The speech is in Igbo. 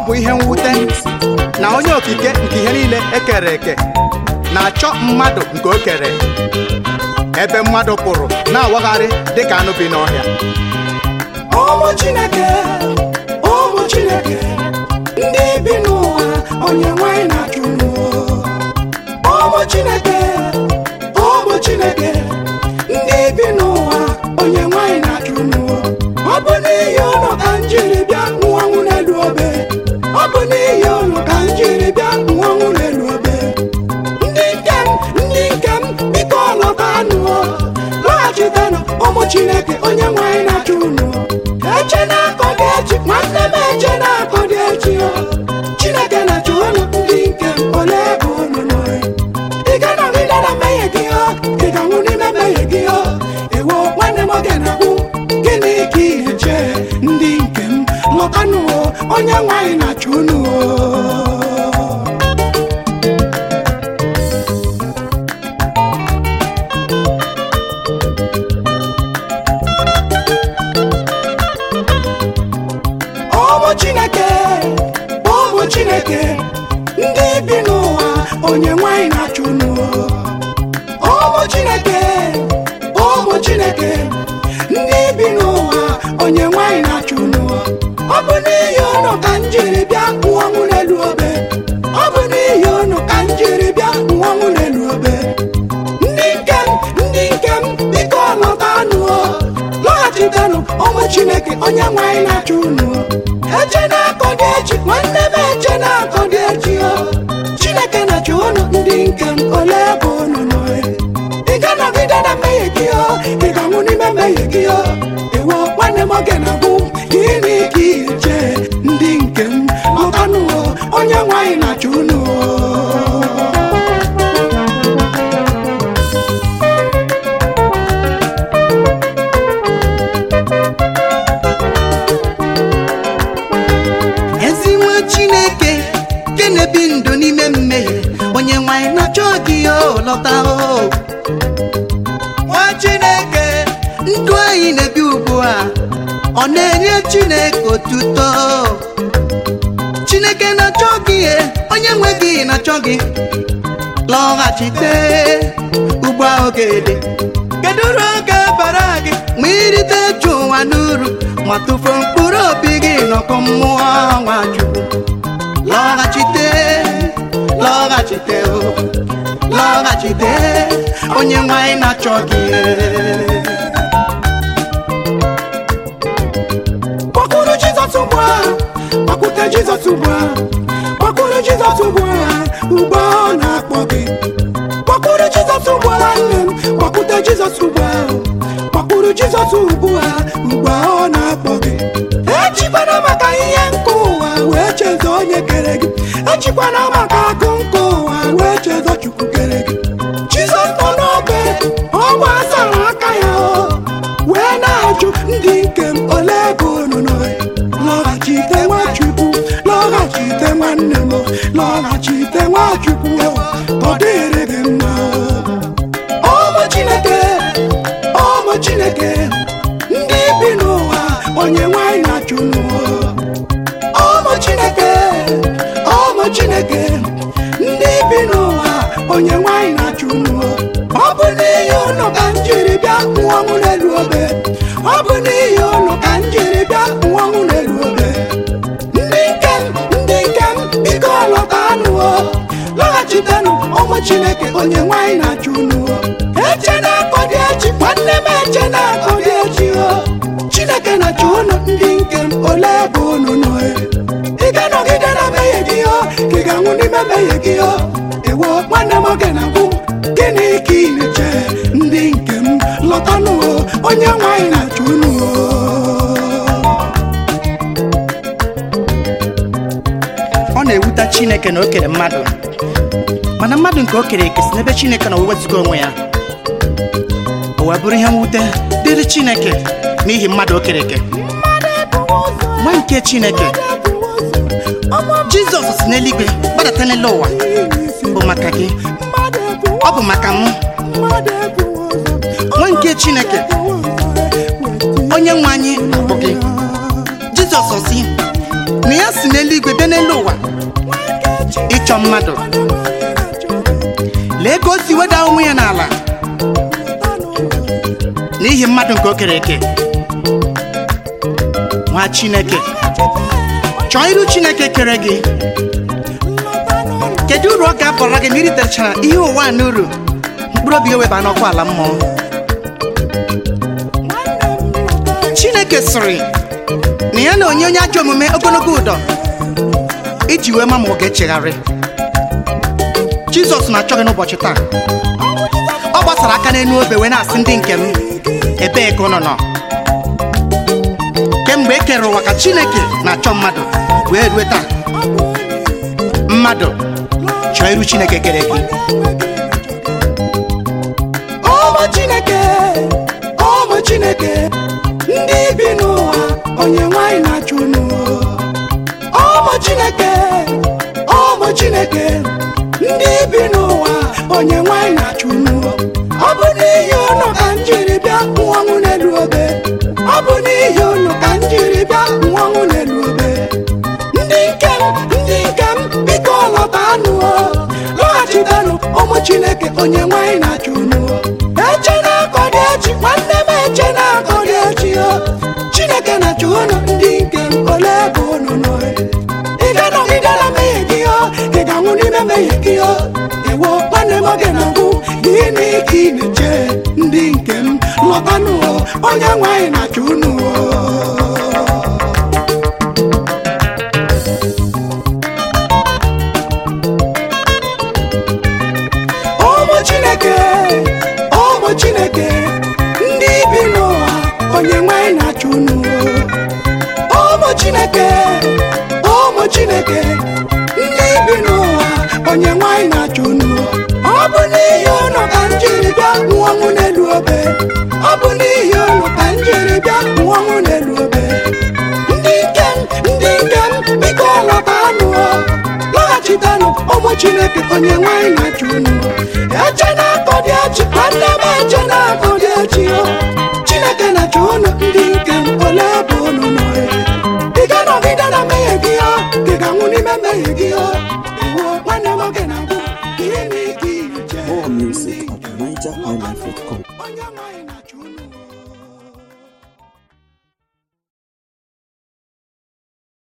bụ ihe mwute na onye okike nke ihe niile ekere eke na-achọ mmadụ nke o kere ebe mmadụ pụrụ na-awagharị dịka anụ bi n'ọhịa ụmụ chineke ụmụ chineke ndị bi n'ụwa onye nwanyị na-achụ unu ụmụ chineke ụmụ chineke ndị bi n'ụwa onye nwanyị na-achụ unu ọ bụ n'ihi ụlọ ka m jiri bịa nwụọnwụ n'elu obe ọ bụ n'ihi ụlọ ka m jiri bịa nwụọnwụ n'elu obe ndị nke m ndị nke m biko lọtanụ lọghachitenụ ụmụ chineke onye nwanyị na-achụ unu eche na-akọ dị echi nwanne m eche na-akọ dị echi o chineke na-achụ unu ndị nke m ole ebe unu nọ ị ga-anọgide na mmehie gị o ị ga-anwụ n'ime mmehie gị o ewo nwanne m oge na-agwụ gịnị ka ị eche ndị nke m lọtanụ o onye nwanyị na-achụ unu o ụmụ chineke ụmụ chineke ndị bi n'ụwa onye nwanyị na-achụ unu ụmụ chineke ụmụ chineke ndị bi n'ụwa onye nwanyị na-achụ unu ọ bụ n'ihi unu ka m jiri bịa nwụọnwụ n'elu obe ọ bụ n'ihi unu ka m jiri bịa nwụọnwụ n'elu obe ndị nke m ndị nke m biko lọtanụ lọghachitenụ ụmụ chineke onye nwanyị na-achụ unu eche na-akọ dị echi nwanne m eche na-akọ dị echi o chineke na-achụ unu ndị nke m ole ebe unu nọ ị ga-anọgide na mmehie gị o ị ga-anwụ n'ime mmehie gị o ewo nwanne m oge na-agwụ gịnị ka ị eche ndị nke m lọtanụ o onye nwanyị na-achụ unu o ezi nwa chineke nke na-ebi ndụ n'ime mmehie onye nwanyị na-achọ gị o lọta o nwa chineke ndụ anyị na-ebi ugbu a ọ na-enye chineke otuto chineke na-achọ gị e, onye nwe gị na-achọ gị lọghachite ugbo oge dị kedu uru oge bara gị ma irite ju ụwa n'uru ma tụfuo mkpụrụ obi gị n'ọkụ mmụọ nwachukwu lọghachite lọghachite o lọghachite onye nwanyị na-achọ gị kpọkụrụ jizọs ugbu a kpọkụte jizọs ugbu a kpọkụrụ jizọs ugbu a ugbu a ọ na-akpọ gị kpọkụrụ jizọs ugbu a nwanne m kpọkụte jizọs ugbu a kpọkụrụ jizọs ugbu a ugbu a ọ na-akpọ gị ejikwana maka ihe nke ụwa wee chezo onye kere gị ejikwana maka akụ nke ụwa wee chezo chukwu kere gị jizọs nọ n'obe ọ gbasara aka ya o wee na-ajụ ndị nke m ole ebe unu nọ lọghachite nwachukwu lọghachite nwanne m lọghachite nwachukwu ọ dịrị gị mma ụmụ chineke ụmụ chineke ndị bi n'ụwa onye nwanyị na-achụ n'ụwa ụmụ chineke ụmụ chineke ndị bi n'ụwa onye nwanyị na-achụ n'ụwa ọ bụ n'ihi ụlọ ka m jiri bịa nwụọnwụ n'elu obe ọ bụ n'ihi ụlọ ka m jiri bịa nwụọnwụ n'elu obe ndị nke m ndị nke m biko lọtanụ o lọghachitenụ ụmụ chineke onye nwanyị na-achụ n'ụwa eche na-akọ dị echi nwanne m eche na-akọ dị echi o chineke na-achụ unu ndị nke m ole ebe unu nọ ị ga-anọgide na mmehie gị o ka ị ga-anwụ n'ime mmehie gị o ewo nwanne m oge na-agwụ gịnị ka ị na-eche ndị nke m lọtanụ o onye nwanyị na-achụ unu o ọ na-ewute chineke na o kere mmadụ mana mmadụ nke o kere eke si n'ebe chineke na owezụga onwe ya o wee bụrụ ihe mwute dịrị chineke n'ihi mmadụ o kere eke nwa nke chineke jizọs si n'eluigwe gbadata n'elu ụwa bụ maka gị ọ bụ maka mụ nwa nke chineke onye nwe anyị bụ gị jizọs si na ya si n'eluigwe bịa n'elu ụwa ịchọ mmadụ lee ka o si weda onwe ya n'ala n'ihi mmadụ nke o kere eke nwa chineke chọọ iru chineke kere gị kedu uru ọ ga-abara gị ma iritechara ihe ụwa a n'uru mkpụrụ obi gị weba n'ọkwa ala mmụọ chineke sịrị na ya na onye onye ajọ omume ogologo ụdọ iji wee ma ma ọ ga-echegharị jizọs na-achọ gị n'ụbọchị taa ọ gbasara aka n'elu obe wee na-asị ndị nke m ebee ka ụnọ nọ kemgbe e kere ụwa ka chineke na-achọ mmadụ wee rue taa mmadụ chọọ iru chineke kere gị ụmụ chineke ụmụ chineke ndị bi n'ụwa onye nwanyị na-achụ unu ụmụ chineke ụmụ chineke ndị bi n'ụwa onye nwanyị na-achụ unu ọ bụ n'ihi unu ka m jiri bịa nwọnwụ n'elu obe ọ bụ n'ihi unu ka m jiri bịa nwọnwụ n'elu obe ndị nke m ndị nke m biko lọtanụ lọghachitanụ ụmụ chineke onye nwanyị na-achụ unu eche na-akọ dị echi nwanne m eche na-akọ dị echi o chineke na-achụ unu ndị nke m ole ka unu nọ ị ga-anọgide na mmehie gị o ị ga-anwụ n'ime mmehie gị o ewo nwanne m oge na-agwụ gịnị ka ị na-eche ndị nke m lọtanụ o onye nwanyị na-achụ unu o ụmụ chineke ụmụ chineke ndị bi n'ụwa onye nwanyị na-achụ unu ụmụ chineke ụmụ chineke ndị bi n'ụwa onye nwanyị na-achụ unu ọ bụ n'ihi unu ka m jiri bịa nwụọnwụ n'elu obe ọ bụ n'ihi unu ka m jiri bịa nwụọnwụ n'elu obe ndị nke m ndị nke m biko lọtanụ lọghachitanụ ụmụ chineke onye nwanyị na-achụ unu eche na